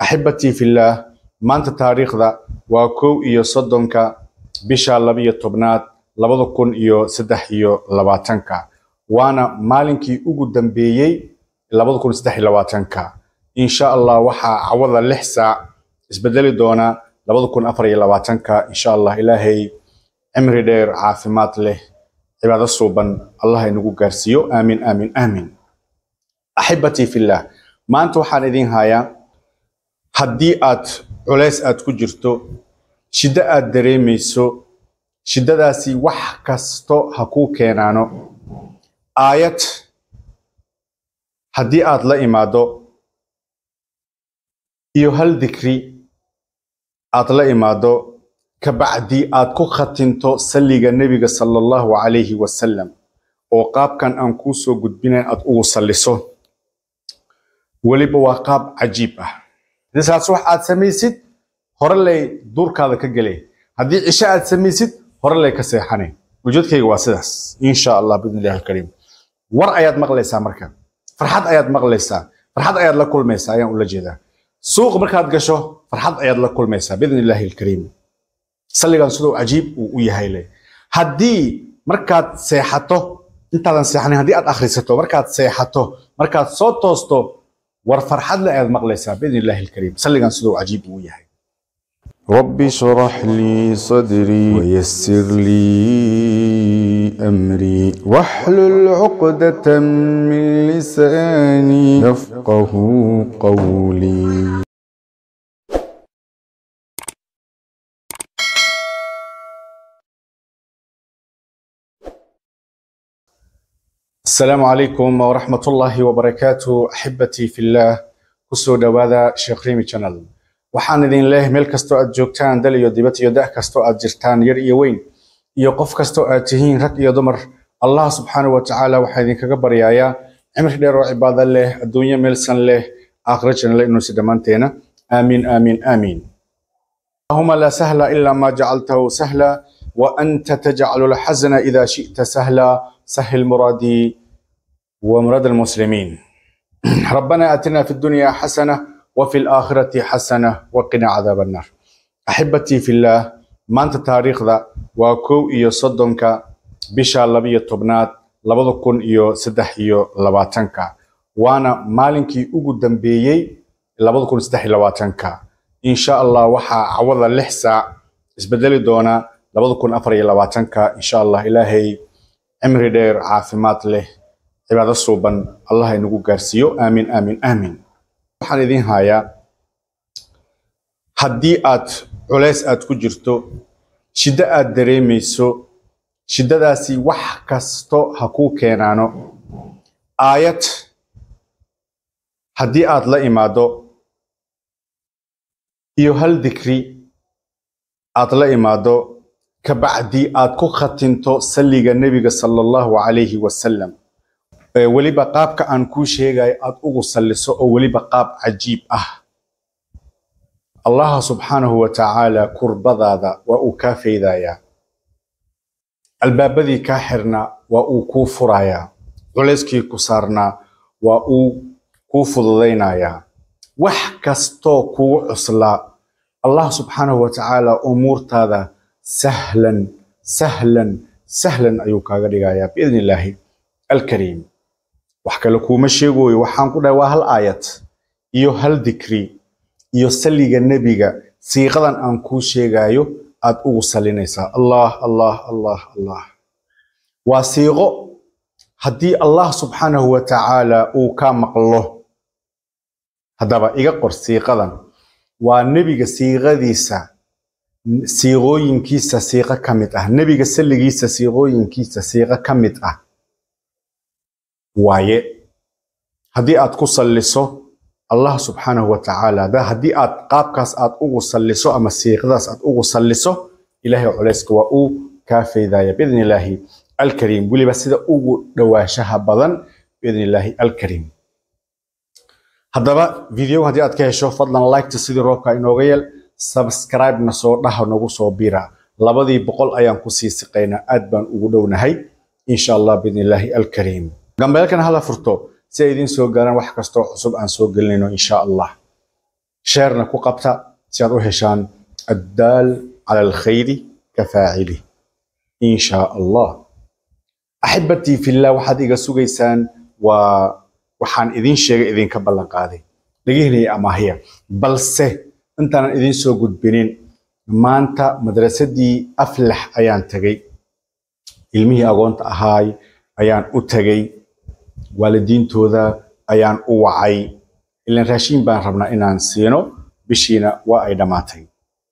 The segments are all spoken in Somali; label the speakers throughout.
Speaker 1: axibatii fillaah maanta taariikhda waa kow iyo soddonka bisha labiyo tobnaad labada kun iyo saddex iyo labaatanka waana maalinkii ugu dambeeyey labada kun saddex iyo labaatanka insha allah waxaa cawada lix saac isbedeli doona labada kun afar iyo labaatanka insha allah ilaahay cimri dheer caafimaad leh cibaado suuban allah inagu gaarsiiyo aamin aamin aamin axibatii fillaah maanta waxaan idin hayaa haddii aad culays aad ku jirto shiddo aad dareemayso shiddadaasi wax kasto ha kuu keenaano aayad haddii aad la imaado iyo hal dikri aad la imaado kabacdi aad ku khatinto salliga nebiga sala allahu calayhi wasalam oo qaabkan aan kuu soo gudbinayn aad ugu salliso weliba waa qaab cajiib ah saas wax aad samaysid hore lay duurkaada ka gelay haddii cisho aad samaysid hore lay ka seexanay ujeedkayga waa sidaas insha allah biidn illahi alkariim war ayaad maqlaysaa marka farxad ayaad maqlaysaa farxad ayaad la kulmaysaa ayaan ula jeedaa suuq markaad gasho farxad ayaad la kulmaysaa biidn illaahi alkariim salligan siduu cajiib uu u yahay le haddii markaad seexato intaadan seexanin haddii aad akhrisato markaad seexato markaad soo toosto war farxad le ayaad maqlaysaa biidn illaahi alkariim salligan siduu cajiib uu yahay
Speaker 2: رب اشرح لي صدري ويسر لي أمري واحلل عقدة من لساني يفقه قولي
Speaker 1: asalaamu calaykum waraxmat ullaahi wabarakaatu axibatii fillaah kusoo dhowaada sheekh rimi channel waxaan idin leeyahay meel kastoo aad joogtaan dal iyo dibad iyo da' kastoo aad jirtaan yar iyo weyn iyo qof kastoo aad tihiin rag iyo dumar allah subxaanahu wa tacaala waxaa idinkaga baryayaa cimri dheer oo cibaado leh adduunyo meelsan leh aakhira janna leh inuusi dhammaanteena aamiin aamiin aamiin allahuma laa sahla ilaa maa jacaltahu sahla wa anta tajcalu lxasna ida shi'ta sahla sahil muraadii wa muraad almuslimiin ربنا آتنا في الدنيا حسنة وفي الآخرة حسنة وقنا عذاب النار أحبتي في الله ما أنت تاريخ ذا وكو إيو صدنك بشا لبية تبنات لبضو كون إيو سدح إيو لباتنك وانا مالنكي أغو دنبيي لبضو كون سدح لباتنك إن شاء الله وحا عوضا لحسا اسبدلي دونا لبضو كون أفر لباتنك إن شاء الله إلهي عمري دير عافمات له cibaado suuban allah inagu gaarsiiyo aamin aamin aamin waxaan idin hayaa haddii aad culays aad ku jirto shiddo aad dareemayso shiddadaasi wax kasto ha kuu keenaano aayad haddii aad la imaado iyo hal dikri aad la imaado kabacdi aad ku khatinto salliga nebiga sala allahu calayhi wasalam weliba qaabka aan kuu sheegayo aad ugu salliso oo weliba qaab cajiib ah allaha subxaanahu wa tacaala kurbadaada waa uu kaa faydayaa albaabadii kaa xirnaa waa uu kuu furayaa culayskii ku saarnaa waa uu kuu fududaynayaa wax kastoo kugu cuslaa allah subxaanahu wa tacaala umuurtaada sahlan sahlan sahlan ayuu kaaga dhigayaa biidni illaahi alkariim wax kale kuuma sheegoyo waxaan ku dhahay waa hal aayad iyo hal dikri iyo salliga nebiga siiqadan aan kuu sheegayo aad ugu salinaysaa allah allah allah allah waa siiqo haddii allah subxaanahu wa tacaala uu kaa maqlo haddaba iga qor siiqadan waa nebiga siiqadiisa siiqooyinkiisa siiqo ka mid ah nebiga salligiisa siiqooyinkiisa siiqo ka mid ah waaye haddii aad ku salliso allah subxaanahu wa tacaala haddii aad qaabkaas aad ugu salliso ama siiqadaas aad ugu salliso ilaahay culayska waa uu kaa faydaya biidni illaahi alkariim weliba sida ugu dhowaanshaha badan biidni illaahi alkariim haddaba videoga haddii aad ka hesho fadlan liketa sidii roobka inooga yeel subscribe-na soo dhaha nagu soo bira labadii boqol ayaan kusii siqaynaa aad baan ugu dhownahay insha allah biidni illaahi alkariim gambeelkan hala furto si ay idiin soo gaaraan wax kastoo cusub aan soo gelinayno insha allah sheerna ku qabta si aad u heshaan addaal cala alkhayri ka faacili in shaa allah axibatii fillah waxaad iga sugaysaan waa waxaan idin sheegay idinka ballan qaaday dhegihina amaahiya balse intaanan idin soo gudbinin maanta madrasadii aflax ayaan tegay ilmihii agoonta ahaay ayaan u tegay waalidiintooda ayaan u wacay ilan raashiin baan rabnaa inaan siino bishiina waa ay dhammaatay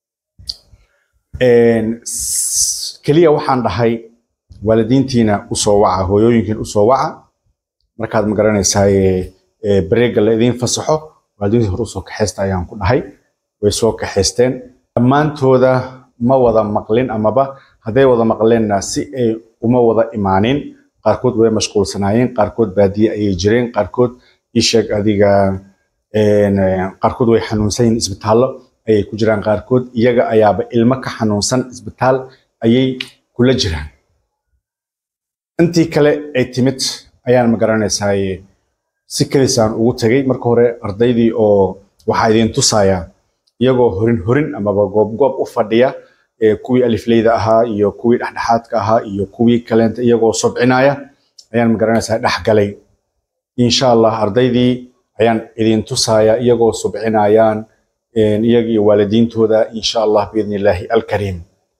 Speaker 1: keliya waxaan dhahay waalidiintiina usoo waca hooyooyinkiin usoo waca markaad ma garanaysaaye bareega la idiin fasaxo waalidiintii hore usoo kaxaysta ayaan ku dhahay way soo kaxaysteen dhammaantooda ma wada maqlin amaba hadday wada maqleenna si ay uma wada imaanin qaarkood way mashquulsanaayeen qaarkood baadiye ayay jireen qaarkood isheeg adiga qaarkood way xanuunsan yihiin isbitaallo ayay ku jiraan qaarkood iyaga ayaaba ilmo ka xanuunsan isbitaal ayay kula jiraan intii kale ay timid ayaan ma garanaysaaye si kadisaan ugu tegay marka hore ardaydii oo waxaa idiin tusayaa iyagoo horin horin amaba goob goob u fadhiya kuwii alifleyda ahaa iyo kuwii dhexdhexaadka ahaa iyo kuwii kaleenta iyagoo sobcinaya ayaan ma garanaysaa dhex galay insha allah ardaydii ayaan idin tusayaa iyagoo subcinayaan iyaga iyo waalidiintooda insha allah biidni illaahi alkariim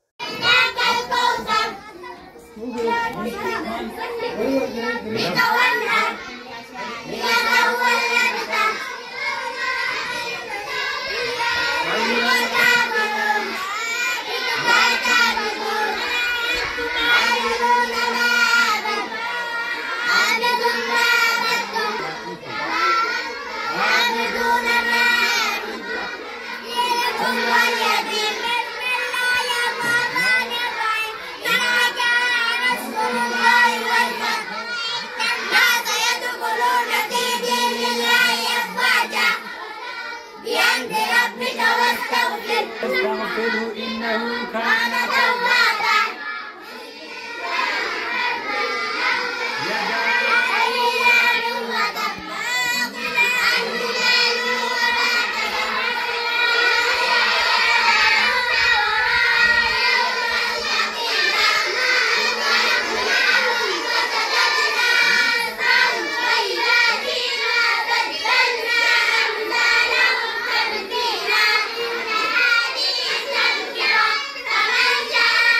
Speaker 3: بأمر ربك واستغفر
Speaker 4: واستغفره إنه كان
Speaker 3: كان توابا فمن شاء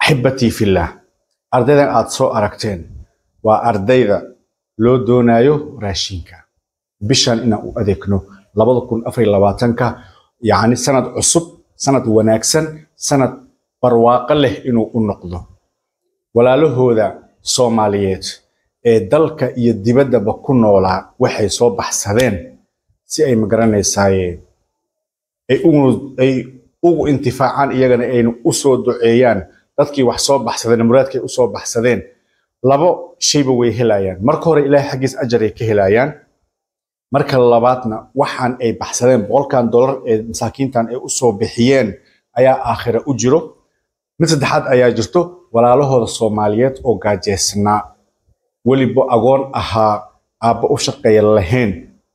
Speaker 1: axibatii fillah ardaydan aad soo aragteen waa ardayda loo doonayo raashinka bishan inaan u adeegno labada kun afar iyo labaatanka yacni sanad cusub sanad wanaagsan sanad barwaaqo leh inuu u noqdo walaalahooda soomaaliyeed ee dalka iyo dibaddaba ku noolaa waxay soo baxsadeen si ay magaranaysaayeen ay ugu ay ugu intifaacaan iyagana aynu u soo duceeyaan dadkii wax soo baxsadeen muraadkay u soo baxsadeen labo shayba way helayaan marka hore ilaahay xaggiis ajar ay ka helayaan marka labaadna waxaan ay baxsadeen boqolkan dollar ee masaakiintan ay u soo bixiyeen ayaa aakhira u jiro mid saddexaad ayaa jirto walaalahooda soomaaliyeed oo gaajeysnaa weliba agoon ahaa aabba u shaqeeya lahayn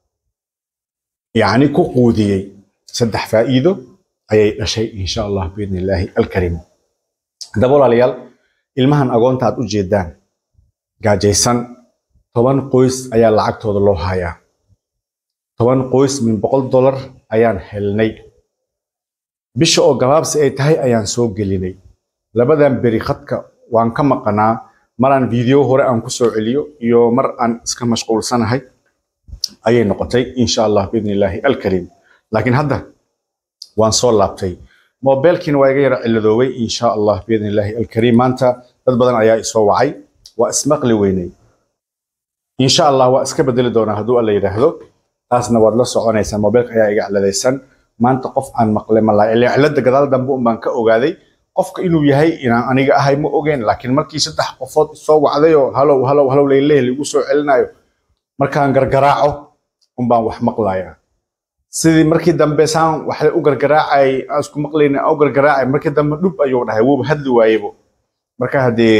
Speaker 1: yacni ku quudiyey saddex faa'iido ayay dhashay insha allah biidni illaahi alkariim haddaba walaalayaal ilmahan agoonta aad u jeedaan gaajaysan toban qoys ayaa lacagtooda loo hayaa toban qoys min boqol dollar ayaan helnay bisha oo gabaabsi ay tahay ayaan soo gelinay labadan beri khadka waan ka maqanaa maraan video hore aan ku soo celiyo iyo mar aan iska mashquulsanahay ayay noqotay insha allah biidni illaahi alkariim laakiin hadda waan soo laabtay mobilkiina waa iga yara ciladoobay insha allah biidni illaahi alkariim maanta dad badan ayaa isoo wacay waa ismaqli weynay insha allah waa iska bedeli doonaa hadduu alla yidhaahdo taasna waad la soconaysaa mobilka ayaa iga ciladaysan maanta qof aan maqle malaa ilaa cilada gadaal dambe un baan ka ogaaday qofka inuu yahay inaan aniga ahay ma ogeen laakiin markii saddex qofood soo wacday oo halow halow halow leyleh lagu soo celinayo markaan gargaraaco un baan wax maqlayaa sidii markii dambe saan waxay u gargaraacay aan isku maqlayna aan u gargaraacay markii dambe dhub ayuu dhahay wuuba hadli waayebo marka haddee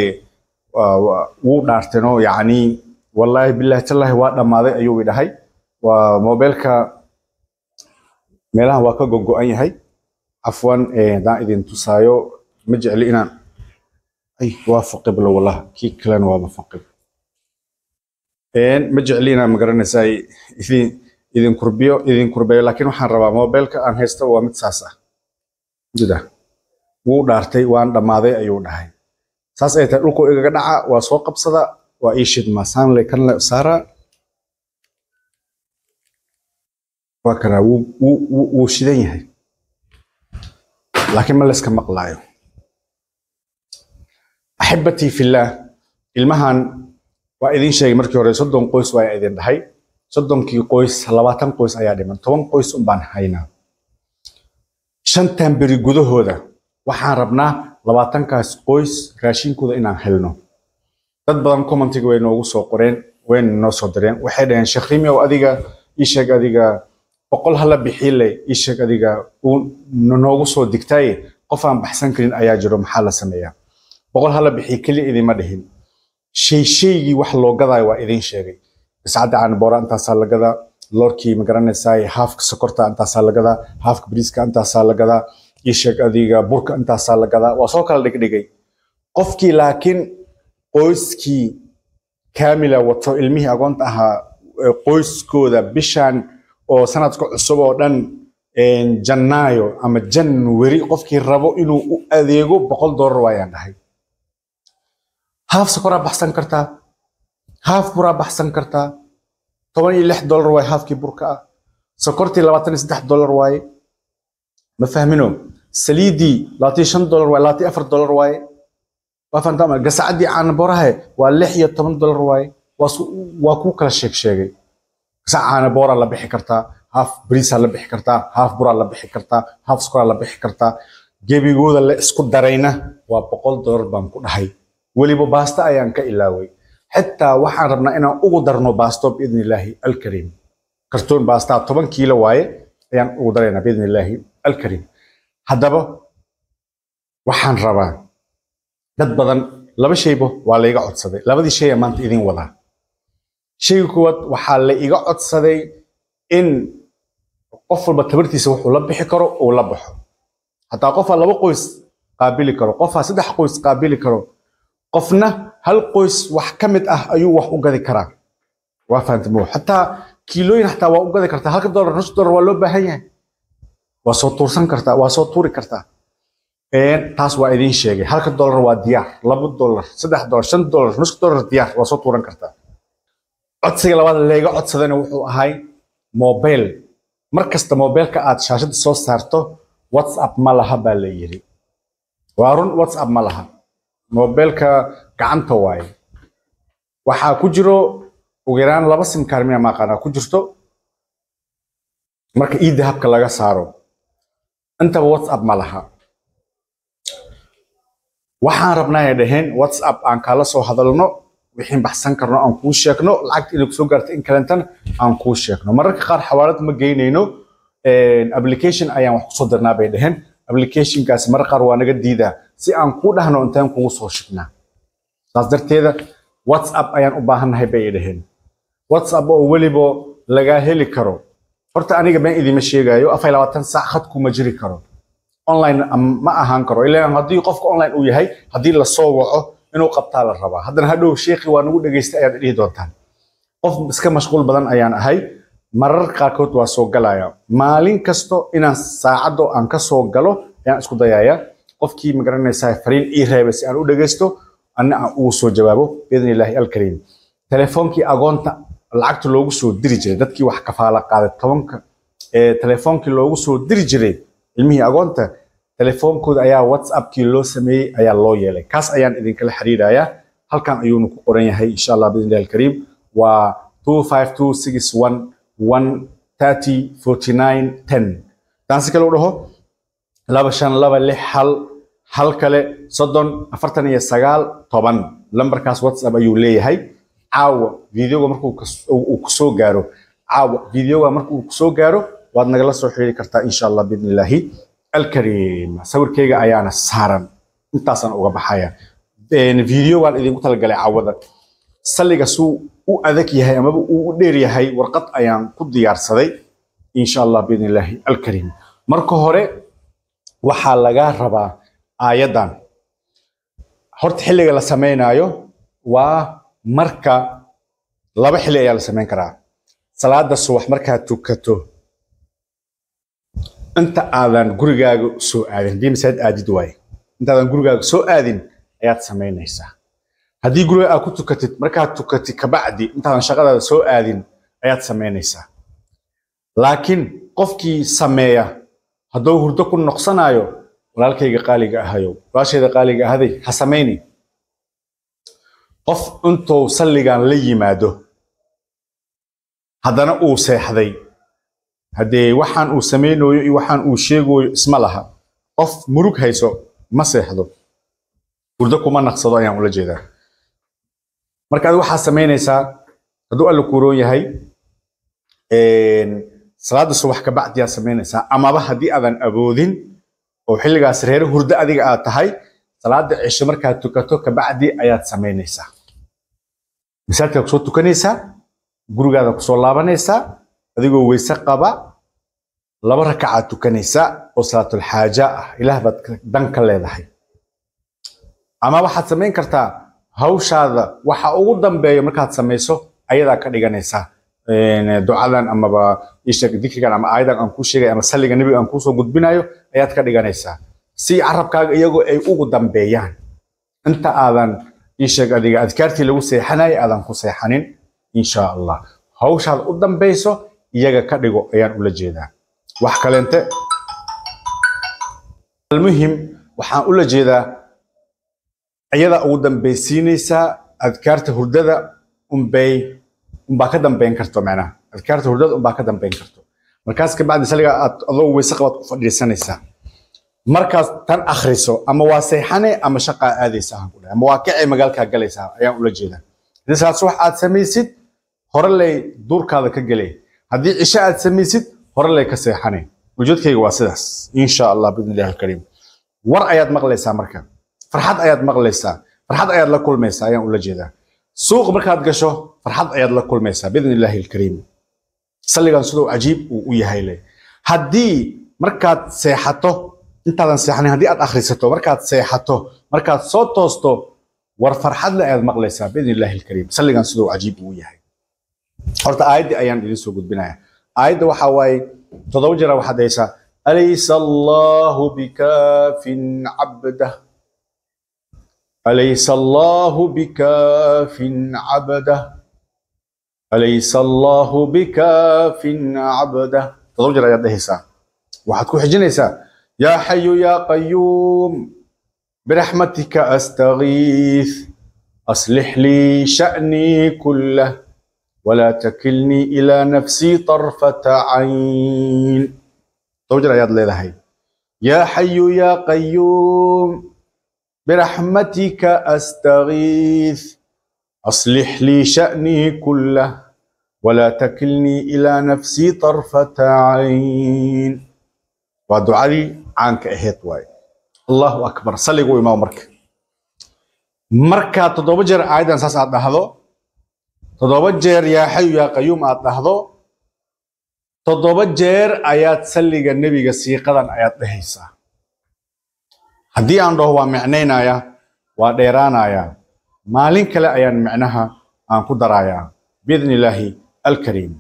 Speaker 1: wuu dhaarteenoo yacni wallaahi bilaahi tallaahi waa dhammaaday ayuu i dhahay waa mobilka meelahan waa ka gogo-an yahay cafwan haddaan idin tusaayo ma jecli inaan ay waa faqiblo wallah kii kalena waaba faqib ma jecli inaan magaranaysaa idin idin kurbiyo idin kurbeeyo laakiin waxaan rabaa mobilka aan haysta waa mid saas ah jida wuu dhaartay waan dhammaaday ayuu dhahay saas ay tahay dhulku igaga dhaca waa soo qabsada waa ii shidmaa saanle kanle saara waa kanaa wuu shidan yahay laakiin ma layska maqlaayo axibatii fillaah ilmahan waa idin sheegay markii hore soddon qoys waa idin dhahay soddonkii qoys labaatan qoys ayaa dhiman toban qoys un baan haynaa shantan beri gudahooda waxaan rabnaa labaatankaas qoys raashinkooda inaan helno dad badan commentiga way noogu soo qoreen wayna noo soo direen waxay dhaheen sheekh rimi ow adiga ii sheeg adiga boqol hala bixiile ii sheeg adiga uu noogu soo digtaaye qof aan baxsan karin ayaa jiro maxaa la sameeyaa boqol hala bixiye keliya idima dhihin shay shaygii wax loo gadaayo waa idin sheegay biscadda caanaboora intaasaa la gadaa loorkii magaranaysaa haafka sokorta intaasaa la gadaa haafka bariiska intaasaa la gadaa ii sheeg adiga burka intaasaa la gadaa waa soo kala dhigdhigay qofkii laakiin qoyskii kaamila wato ilmihii agoonta ahaa qoyskooda bishan oo sanadka cusub oo dhan jannaayo ama janwari qofkii rabo inuu u adeego boqol doolar waayaan dhahay haaf sokoraa baxsan kartaa haaf buraa baxsan kartaa toban iyo lix doolar waaye haafkii burka ah sokortii labaatan iyo saddex doolar waaye ma fahmino saliidii labaatan iyo shan doolar waaye labaatan iyo afar doolar waaye waa fahantaa gasacaddii caanaborahe waa lix iyo toban doolar waaye waa kuu kala sheeg sheegay gasac caanabooraa la bixi kartaa haaf bariisaa la bixi kartaa haaf buraa la bixi kartaa haaf sokoraa la bixi kartaa gebigooda la isku darayna waa boqol doolar baan ku dhahay weliba baasta ayaan ka ilaaway xitaa waxaan rabnaa inaan ugu darno baasto biidni illaahi alkariim kartoon baastaa toban kiilo waaye ayaan ugu daraynaa biidni illaahi alkariim haddaba waxaan rabaa dad badan laba shayba waa la iga codsaday labadii shaya maanta idin wadaa shayga koowaad waxaa la iga codsaday in qof walba tabartiisa wuxuu la bixi karo uu la baxo hataa qofaa laba qoys qaabili karo qofaa saddex qoys qaabili karo qofna hal qoys wax ka mid ah ayuu wax u gadi karaa waa fahantamo xataa kiilooyin xataa waa u gadi kartaa halka doolar nus doolar waa loo baahan yahay waa soo tuursan kartaa waa soo tuuri kartaa Een, taas waa idiin sheegay halka dollar waa diyaar laba dollar saddex dollar shan dollar nus dollar diyaar waa soo tuuran kartaa codsiga labaad leega codsadana wuxuu ahay mobile mar kasta mobilka aad shaashada soo saarto whatsapp ma laha baa la yiri waa run whatsapp ma laha mobilka gacanta waaye waxaa ku jiro ugu yaraan laba sim kaar miya maaqaanaa ku jirto marka ii dahabka laga saaro intaba whatsapp ma laha waxaan rabnaa ay dhaheen whatsapp aan kala soo hadalno wixii baxsan karno aan kuu sheegno lacagta inay kusoo gaarto in kalentana aan kuu sheegno mararka qaar xawaalad ma geynayno application ayaan wax kusoo dirnaa bay dhaheen applicationkaasi mararka qaar waa naga diidaa si aan kuu dhahno intaan kugu soo shignaa saas darteeda whatsapp ayaan u baahannahay bay dhaheen whatsapp oo weliba lagaa heli karo horta aniga been idima sheegayo afar iyo labaatan saac khadku ma jiri karo online am- ma ahaan karo ilaan haddii qofka online uu yahay haddii lasoo waco inuu qabtaa la rabaa haddana hadhow sheekhi waa nagu dhegaystay ayaad dhihi doontaan qof iska mashquul badan ayaan ahay marar qaarkood waa soo galaya maalin kasto inaan saacaddo aan ka soo galo ayaan isku dayaya qofkii magaranaysaa fariin ii reebay si aan u dhegaysto anna aan ugu soo jawaabo biidni illaahi alkariim telefoonkii agoonta lacagta loogu soo diri jiray dadkii wax kafaala qaaday tobanka ee telefoonkii loogu soo diri jiray ilmihii agoonta telefoonkooda ayaa whatsappkii loo sameeyey ayaa loo yeelay kaas ayaan idinkala xiriirayaa halkan ayuunu ku qoran yahay insha allah biidni illahi alkariim waa 25261 taasi kale u dhaho laba shan laba lix hal hal kale soddon afartan iyo sagaal toban lambarkaas whatsapp ayuu leeyahay caawa videoga markuu kas- uu uu kusoo gaaro caawa videoga markuu kusoo gaaro waad nagala soo xiriiri kartaa insha allah biidni illaahi alkariim sawirkeyga ayaana saaran intaasaan uga baxaya Een, videogaan idinku talagalay caawada salliga suu u adag yahay amaba uu u dheer yahay warqad ayaan ku diyaarsaday insha allah biidni illaahi alkariim marka hore waxaa lagaa rabaa aayaddan horta xilliga la samaynayo waa marka laba xilli ayaa la samayn karaa salaada subax markaad tukato inta aadan gurigaaga soo aadin haddii masaajid aadid waaye intaadan gurigaaga soo aadin ayaad samaynaysaa haddii guriga aad ku tukatid markaad tukatid kabacdi intaadan shaqadaada soo aadin ayaad samaynaysaa laakiin qofkii sameeya hadduu hurdo ku noqsanayo walaalkayga qaaliga ahayo walaashayda qaaliga ahaday ha samayni qof intuu salligan la yimaado haddana uu seexday haddee waxaan uu samaynayo iyo waxaan uu sheegayo isma laha qof murug hayso ma seexdo hurdo kuma naqsado ayaan ula jeedaa marka adi waxaa samaynaysaa hadduu alla kuuroon yahay een, salaada subax ka bacdiyaa samaynaysaa amaba haddii aadan awoodin oo xilligaas reere hurdo adiga aad tahay salaada cisho markaad tukato kabacdi ayaad samaynaysaa masaajidkaa kusoo tukanaysaa gurigaada kusoo laabanaysaa adigoo weyse qaba laba rakacaad tukanaysaa oo salaatulxaaja ah ilaah baad ka- dan ka leedahay ama waxaad samayn kartaa hawshaada waxa ugu dambeeya markaad samayso ayadaa ka dhiganaysaa Een, ducadan amaba isheeg dikrigan ama aayadan aan kuu sheegay ama salliga nebiga aan kuusoo gudbinayo ayaad ka dhiganaysaa si carabkaaga iyagoo ay ugu dambeeyaan inta aadan isheeg adiga adkaartii lagu seexanayay aadan ku seexanin insha allah hawshaad u dambeyso iyaga ka dhigo ayaan ula jeedaa wax kaleente almuhim waxaan ula jeedaa iyada ugu dambeysiinaysaa adkaarta hurdada unbay unbaa ka dambeyn karto macnaha adkaarta hurdada unbaa ka dambeyn karto markaas kabacdi saliga aad adoo weyse qabaad ku fadhiisanaysaa markaas tan akhriso ama waa seexane ama shaqaa aadaysa aan ku dhahay ama waa kacay magaalkaa galaysaa ayaan ula jeedaa haddii salaad subax aad samaysid hore lay duurkaada ka gelay haddii cisho aad samaysid hore lay ka seexane ujeedkayga waa sidaas insha allah biidni illahi alkariim war ayaad maqlaysaa marka farxad ayaad maqlaysaa farxad ayaad la kulmaysaa ayaan ula jeedaa suuq markaad gasho farxad ayaad la kulmaysaa biidni illaahi alkariim salligan siduu cajiib uu u yahay le haddii markaad seexato intaadan seexanin haddii aad akhrisato markaad seexato markaad soo toosto war farxadle ayaad maqlaysaa biidni illaahi alkariim salligan siduu cajiib uu yahay horta aayaddii ayaan idin soo gudbinaya aayadda waxaa waaye toddoba jira waxaad haysaa أليس الله بكاف عبده أليس الله بكاف عبده أليس الله بكاف عبده تضوجر يا دهيسا waxaad ku xijinaysaa yaa xayu yaa qayuum biraxmatika astagiith aslix lii sha'nii kullah walaa takilnii ilaa nafsii طarfata cayn towjir ayaad leedahay yaa xayu yaa qayuum biraxmatika astagiith aslix lii sha'nii kullah walaa takilnii ilaa nafsii طarfata cayn waa ducadii caanka ahayd waaye allahu akbar salligu imaam marka markaa toddoba jeer aayaddan saas aad dhahdo toddoba jeer yaa xayu yaa qayuum aad dhahdo toddoba jeer ayaad salliga nebiga siiqadan ayaad dhehaysaa haddii aan dhaho waa micnaynaya waa dheeraanaya maalin kale ayaan micnaha aan ku darayaa biidni illaahi alkariim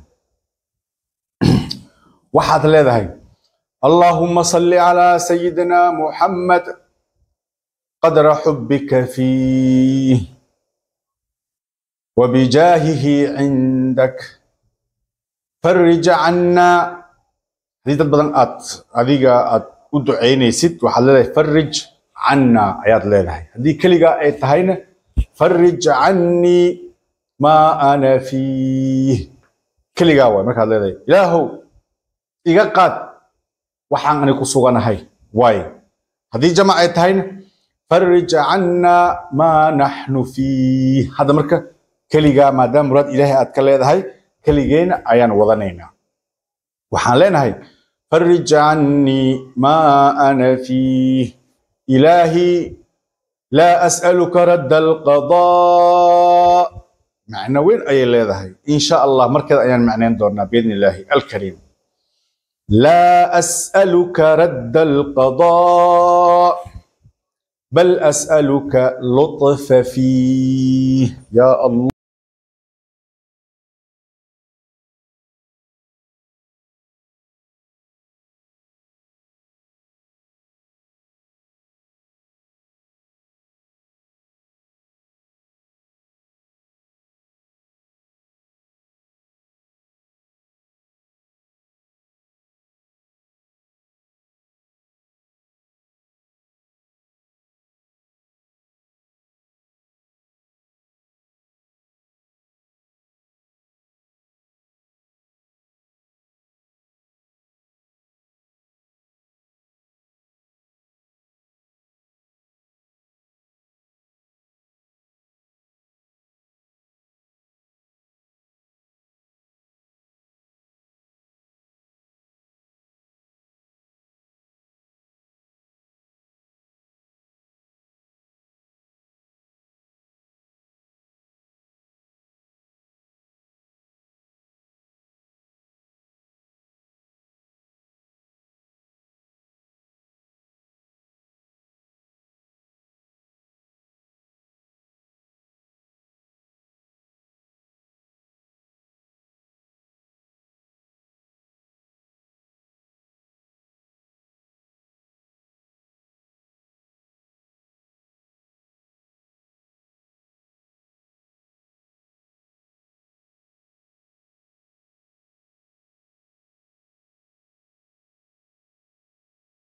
Speaker 1: waxaad leedahay اللهم صل على سيدنا محمد قدر حبك فيه وبجاهه عندك فرج عنا هذه بدن ات adiga aad u ducaynaysid waxaad leedahay farij cana ayaad leedahay haddii keliga ay tahayna farij canii maa ana fiih keligaa waay markaad leedahay ilaahow iga qaad waxaan ani ku suganahay waaye haddii jamac ay tahayna farij cana maa naxnu fiih hadda marka keligaa maadaama muraad ilaahay aad ka leedahay keligeena ayaan wadanaynaa waxaan leenahay farij canii maa ana fiih ilaahi laa as'aluka radda alqadaa macno weyn ayay leedahay in sha allah markeeda ayaan macnayn doonaa biidni illaahi alkariim لا أسألك رد القضاء بل أسألك لطف فيه يا الله